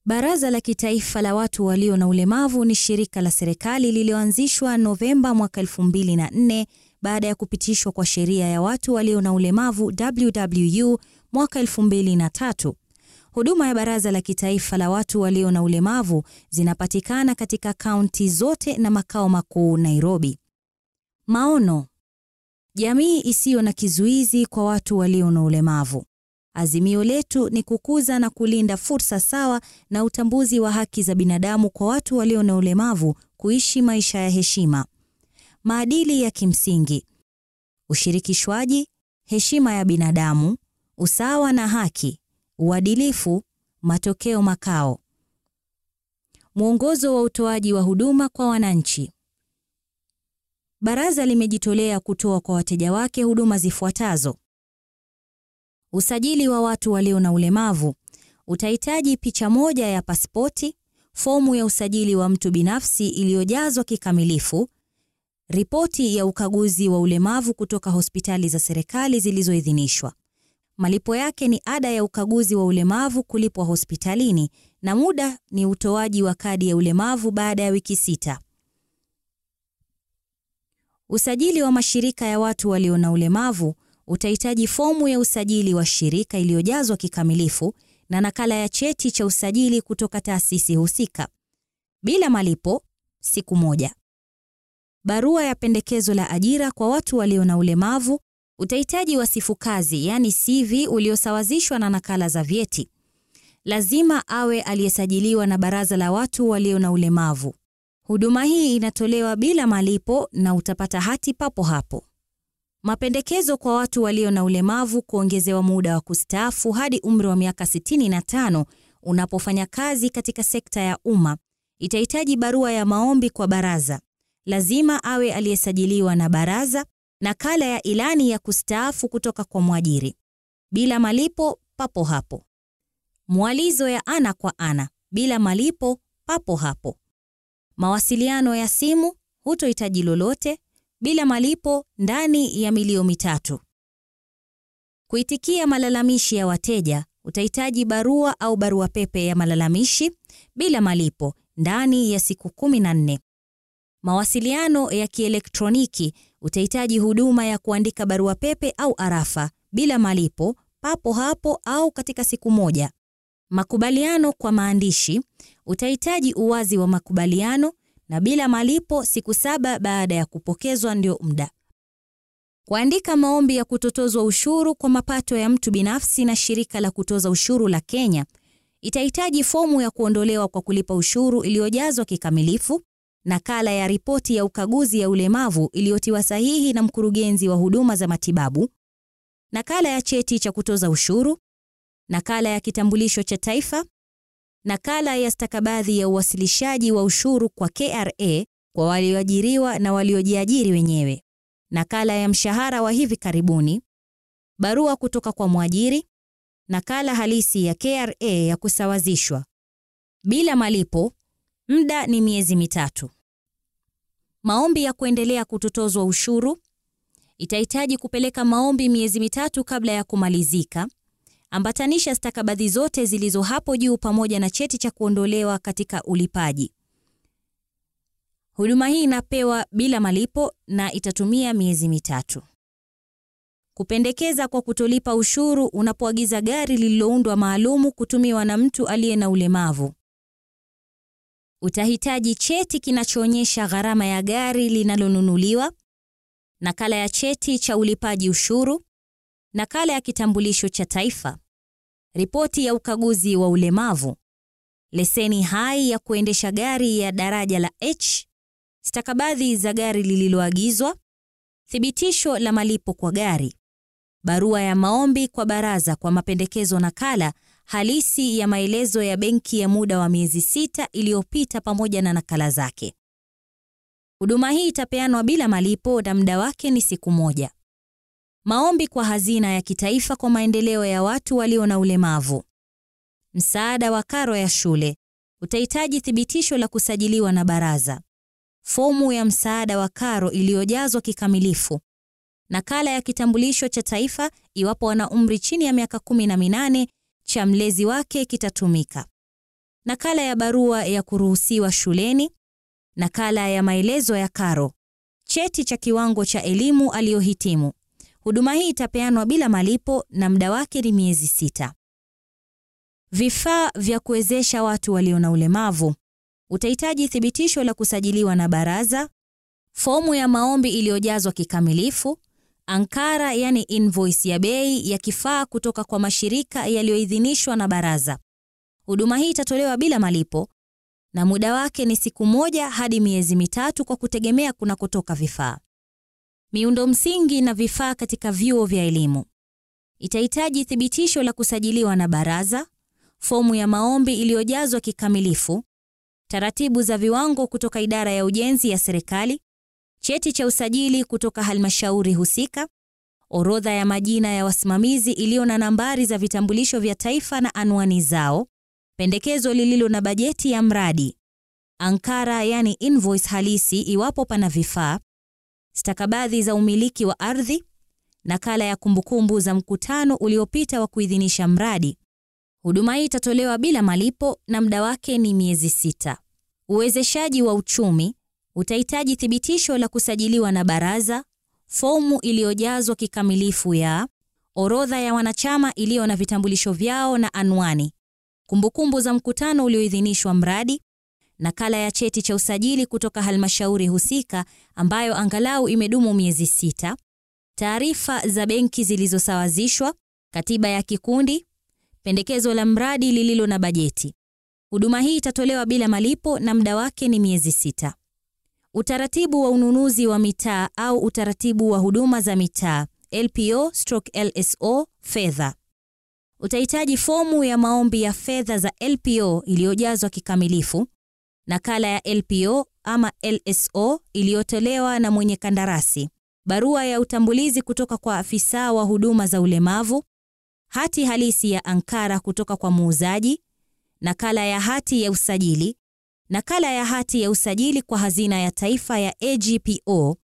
Baraza la Kitaifa la Watu Walio na Ulemavu ni shirika la serikali lililoanzishwa Novemba mwaka 2004 baada ya kupitishwa kwa sheria ya watu walio na ulemavu WWU mwaka 2003. Huduma ya Baraza la Kitaifa la Watu Walio na Ulemavu zinapatikana katika kaunti zote na makao makuu Nairobi. Maono: jamii isiyo na kizuizi kwa watu walio na ulemavu. Azimio letu ni kukuza na kulinda fursa sawa na utambuzi wa haki za binadamu kwa watu walio na ulemavu kuishi maisha ya heshima. Maadili ya kimsingi: ushirikishwaji, heshima ya binadamu, usawa na haki, uadilifu, matokeo makao. Mwongozo wa utoaji wa huduma kwa wananchi. Baraza limejitolea kutoa kwa wateja wake huduma zifuatazo: Usajili wa watu walio na ulemavu. Utahitaji picha moja ya pasipoti, fomu ya usajili wa mtu binafsi iliyojazwa kikamilifu, ripoti ya ukaguzi wa ulemavu kutoka hospitali za serikali zilizoidhinishwa. Malipo yake ni ada ya ukaguzi wa ulemavu kulipwa hospitalini na muda ni utoaji wa kadi ya ulemavu baada ya wiki sita. Usajili wa mashirika ya watu walio na ulemavu utahitaji fomu ya usajili wa shirika iliyojazwa kikamilifu na nakala ya cheti cha usajili kutoka taasisi husika. Bila malipo, siku moja. Barua ya pendekezo la ajira kwa watu walio na ulemavu. Utahitaji wasifu kazi, yani CV uliosawazishwa na nakala za vyeti. Lazima awe aliyesajiliwa na Baraza la Watu Walio na Ulemavu. Huduma hii inatolewa bila malipo na utapata hati papo hapo. Mapendekezo kwa watu walio na ulemavu kuongezewa muda wa kustaafu hadi umri wa miaka 65 unapofanya kazi katika sekta ya umma. Itahitaji barua ya maombi kwa baraza. Lazima awe aliyesajiliwa na baraza, nakala ya ilani ya kustaafu kutoka kwa mwajiri. Bila malipo papo hapo. Mwalizo ya ana kwa ana, bila malipo papo hapo. Mawasiliano ya simu, hutohitaji lolote bila malipo ndani ya milio mitatu. Kuitikia malalamishi ya wateja, utahitaji barua au barua pepe ya malalamishi bila malipo ndani ya siku 14. Mawasiliano ya kielektroniki, utahitaji huduma ya kuandika barua pepe au arafa bila malipo papo hapo au katika siku moja. Makubaliano kwa maandishi, utahitaji uwazi wa makubaliano na bila malipo siku saba baada ya kupokezwa ndio muda. Kuandika maombi ya kutotozwa ushuru kwa mapato ya mtu binafsi na shirika la kutoza ushuru la Kenya. Itahitaji fomu ya kuondolewa kwa kulipa ushuru iliyojazwa kikamilifu, nakala ya ripoti ya ukaguzi ya ulemavu iliyotiwa sahihi na mkurugenzi wa huduma za matibabu, nakala ya cheti cha kutoza ushuru, nakala ya kitambulisho cha taifa, nakala ya stakabadhi ya uwasilishaji wa ushuru kwa KRA kwa walioajiriwa na waliojiajiri wenyewe, nakala ya mshahara wa hivi karibuni, barua kutoka kwa mwajiri, nakala halisi ya KRA ya kusawazishwa. Bila malipo, muda ni miezi mitatu. Maombi ya kuendelea kutotozwa ushuru. Itahitaji kupeleka maombi miezi mitatu kabla ya kumalizika. Ambatanisha stakabadhi zote zilizo hapo juu pamoja na cheti cha kuondolewa katika ulipaji. Huduma hii inapewa bila malipo na itatumia miezi mitatu. Kupendekeza kwa kutolipa ushuru unapoagiza gari lililoundwa maalumu kutumiwa na mtu aliye na ulemavu. Utahitaji cheti kinachoonyesha gharama ya gari linalonunuliwa, nakala ya cheti cha ulipaji ushuru, nakala ya kitambulisho cha taifa, ripoti ya ukaguzi wa ulemavu, leseni hai ya kuendesha gari ya daraja la H, stakabadhi za gari lililoagizwa, thibitisho la malipo kwa gari, barua ya maombi kwa baraza kwa mapendekezo, nakala halisi ya maelezo ya benki ya muda wa miezi sita iliyopita pamoja na nakala zake. Huduma hii itapeanwa bila malipo na muda wake ni siku moja. Maombi kwa hazina ya kitaifa kwa maendeleo ya watu walio na ulemavu. Msaada wa karo ya shule. Utahitaji thibitisho la kusajiliwa na baraza. Fomu ya msaada wa karo iliyojazwa kikamilifu. Nakala ya kitambulisho cha taifa iwapo wana umri chini ya miaka kumi na minane cha mlezi wake kitatumika. nakala ya barua ya kuruhusiwa shuleni, nakala ya maelezo ya karo, cheti cha kiwango cha elimu aliyohitimu. Huduma hii itapeanwa bila malipo na muda wake ni miezi sita. Vifaa vya kuwezesha watu walio na ulemavu. Utahitaji thibitisho la kusajiliwa na baraza, fomu ya maombi iliyojazwa kikamilifu, ankara yani invoice ya bei ya kifaa kutoka kwa mashirika yaliyoidhinishwa na baraza. Huduma hii itatolewa bila malipo na muda wake ni siku moja hadi miezi mitatu kwa kutegemea kunakotoka vifaa. Miundo msingi na vifaa katika vyuo vya elimu. Itahitaji thibitisho la kusajiliwa na baraza, fomu ya maombi iliyojazwa kikamilifu, taratibu za viwango kutoka idara ya ujenzi ya serikali, cheti cha usajili kutoka halmashauri husika, orodha ya majina ya wasimamizi iliyo na nambari za vitambulisho vya taifa na anwani zao, pendekezo lililo na bajeti ya mradi, ankara yani invoice halisi iwapo pana vifaa, stakabadhi za umiliki wa ardhi, nakala ya kumbukumbu za mkutano uliopita wa kuidhinisha mradi. Huduma hii itatolewa bila malipo na muda wake ni miezi sita. Uwezeshaji wa uchumi utahitaji thibitisho la kusajiliwa na baraza, fomu iliyojazwa kikamilifu ya orodha ya wanachama iliyo na vitambulisho vyao na anwani, kumbukumbu za mkutano ulioidhinishwa mradi, nakala ya cheti cha usajili kutoka halmashauri husika ambayo angalau imedumu miezi sita, taarifa za benki zilizosawazishwa, katiba ya kikundi, pendekezo la mradi lililo na bajeti. Huduma hii itatolewa bila malipo na muda wake ni miezi sita. Utaratibu wa ununuzi wa mitaa au utaratibu wa huduma za mitaa LPO stroke LSO fedha. Utahitaji fomu ya maombi ya fedha za LPO iliyojazwa kikamilifu, nakala ya LPO ama LSO iliyotolewa na mwenye kandarasi, barua ya utambulizi kutoka kwa afisa wa huduma za ulemavu, hati halisi ya ankara kutoka kwa muuzaji, nakala ya hati ya usajili, nakala ya hati ya usajili kwa hazina ya taifa ya AGPO,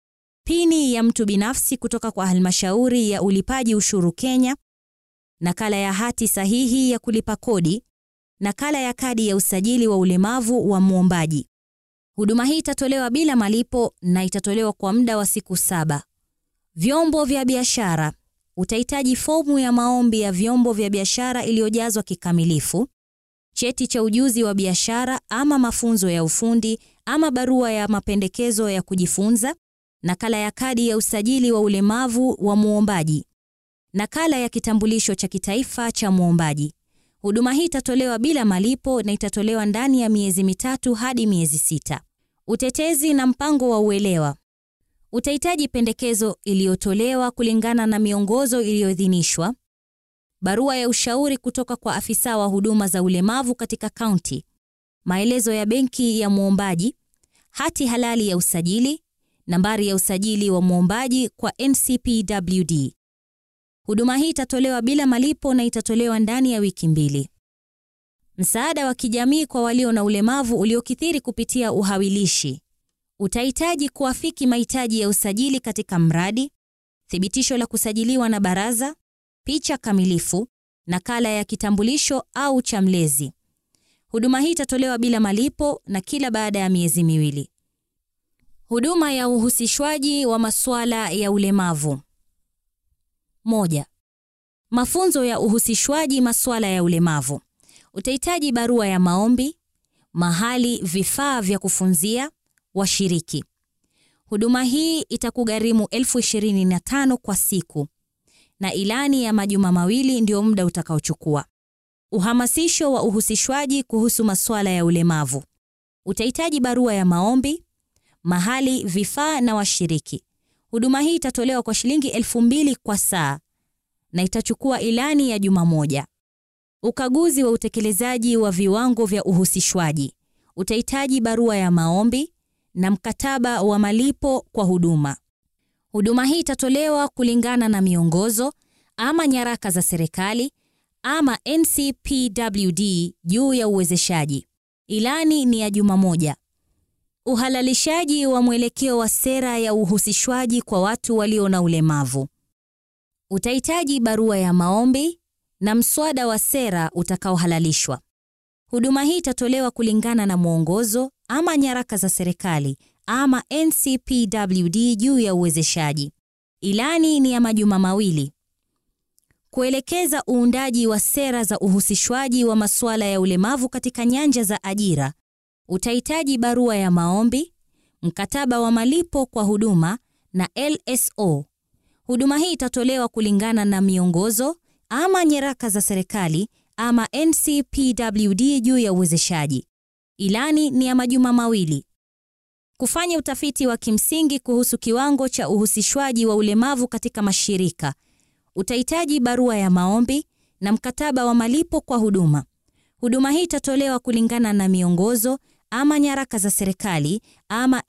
pini ya mtu binafsi kutoka kwa halmashauri ya ulipaji ushuru Kenya, nakala ya hati sahihi ya kulipa kodi, nakala ya kadi ya usajili wa ulemavu wa muombaji. Huduma hii itatolewa bila malipo na itatolewa kwa muda wa siku saba. Vyombo vya biashara. Utahitaji fomu ya maombi ya vyombo vya biashara iliyojazwa kikamilifu, cheti cha ujuzi wa biashara ama mafunzo ya ufundi ama barua ya mapendekezo ya kujifunza, nakala ya kadi ya usajili wa ulemavu wa muombaji, nakala ya kitambulisho cha kitaifa cha muombaji. Huduma hii itatolewa bila malipo na itatolewa ndani ya miezi mitatu hadi miezi sita. Utetezi na mpango wa uelewa. Utahitaji pendekezo iliyotolewa kulingana na miongozo iliyoidhinishwa, barua ya ushauri kutoka kwa afisa wa huduma za ulemavu katika kaunti, maelezo ya benki ya muombaji, hati halali ya usajili, nambari ya usajili wa muombaji kwa NCPWD. Huduma hii itatolewa bila malipo na itatolewa ndani ya wiki mbili. Msaada wa kijamii kwa walio na ulemavu uliokithiri kupitia uhawilishi. Utahitaji kuafiki mahitaji ya usajili katika mradi, thibitisho la kusajiliwa na baraza, picha kamilifu, nakala ya kitambulisho au cha mlezi. Huduma hii itatolewa bila malipo na kila baada ya miezi miwili. Huduma ya uhusishwaji wa masuala ya ulemavu. Moja. Mafunzo ya uhusishwaji masuala ya ulemavu. Utahitaji barua ya maombi, mahali, vifaa vya kufunzia, washiriki. Huduma hii itakugharimu elfu ishirini na tano kwa siku na ilani ya majuma mawili ndio muda utakaochukua. Uhamasisho wa uhusishwaji kuhusu masuala ya ulemavu. Utahitaji barua ya maombi, mahali, vifaa na washiriki. Huduma hii itatolewa kwa shilingi elfu mbili kwa saa na itachukua ilani ya juma moja. Ukaguzi wa utekelezaji wa viwango vya uhusishwaji. Utahitaji barua ya maombi na mkataba wa malipo kwa huduma. Huduma hii itatolewa kulingana na miongozo ama nyaraka za serikali ama NCPWD juu ya uwezeshaji. Ilani ni ya juma moja. Uhalalishaji wa mwelekeo wa sera ya uhusishwaji kwa watu walio na ulemavu. Utahitaji barua ya maombi na mswada wa sera utakaohalalishwa. Huduma hii itatolewa kulingana na mwongozo ama nyaraka za serikali ama NCPWD juu ya uwezeshaji. Ilani ni ya majuma mawili. Kuelekeza uundaji wa sera za uhusishwaji wa masuala ya ulemavu katika nyanja za ajira. Utahitaji barua ya maombi, mkataba wa malipo kwa huduma na LSO. Huduma hii itatolewa kulingana na miongozo ama nyaraka za serikali ama NCPWD juu ya uwezeshaji. Ilani ni ya majuma mawili. Kufanya utafiti wa kimsingi kuhusu kiwango cha uhusishwaji wa ulemavu katika mashirika. Utahitaji barua ya maombi na mkataba wa malipo kwa huduma. Huduma hii itatolewa kulingana na miongozo ama nyaraka za serikali ama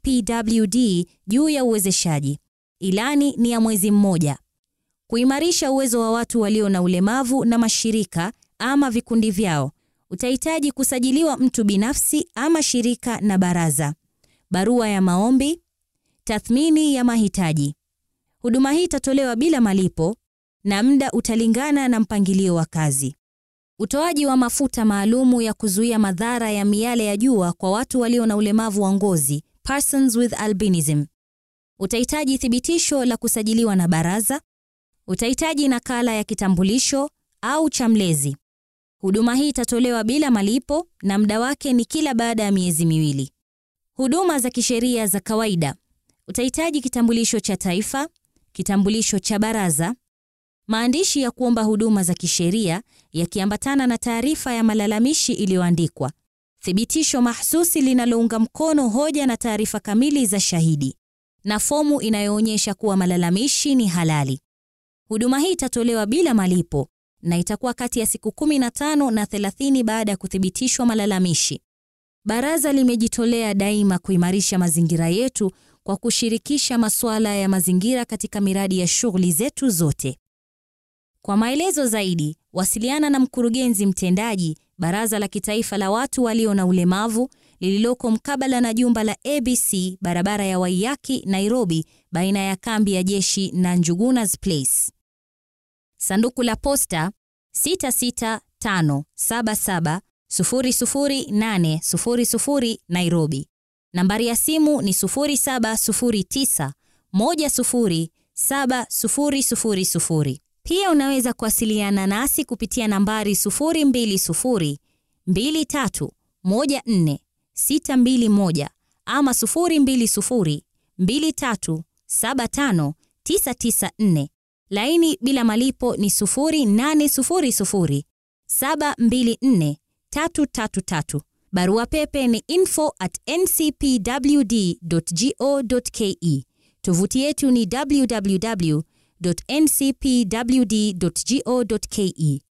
NCPWD juu ya uwezeshaji. Ilani ni ya mwezi mmoja. Kuimarisha uwezo wa watu walio na ulemavu na mashirika ama vikundi vyao. Utahitaji kusajiliwa mtu binafsi ama shirika na baraza. Barua ya maombi, tathmini ya mahitaji. Huduma hii itatolewa bila malipo na muda utalingana na mpangilio wa kazi. Utoaji wa mafuta maalumu ya kuzuia madhara ya miale ya jua kwa watu walio na ulemavu wa ngozi, persons with albinism. Utahitaji thibitisho la kusajiliwa na baraza. Utahitaji nakala ya kitambulisho au cha mlezi. Huduma hii itatolewa bila malipo na muda wake ni kila baada ya miezi miwili. Huduma za kisheria za kawaida. Utahitaji kitambulisho cha taifa, kitambulisho cha baraza, maandishi ya kuomba huduma za kisheria yakiambatana na taarifa ya malalamishi iliyoandikwa, thibitisho mahsusi linalounga mkono hoja na taarifa kamili za shahidi, na fomu inayoonyesha kuwa malalamishi ni halali. Huduma hii itatolewa bila malipo na itakuwa kati ya siku 15 na 30 baada ya kuthibitishwa malalamishi. Baraza limejitolea daima kuimarisha mazingira yetu kwa kushirikisha masuala ya mazingira katika miradi ya shughuli zetu zote. Kwa maelezo zaidi, wasiliana na mkurugenzi mtendaji Baraza la Kitaifa la Watu Walio na Ulemavu lililoko mkabala na jumba la ABC barabara ya Waiyaki, Nairobi, baina ya kambi ya jeshi na Njugunas Place. Sanduku la posta 66577 00800 Nairobi. Nambari ya simu ni 0709 107000. Pia unaweza kuwasiliana nasi kupitia nambari 020 23 14 621 ama 020 23 75 994. Laini bila malipo ni 0800 724 333. Barua pepe ni info at ncpwd.go.ke. Tovuti yetu ni www.ncpwd.go.ke.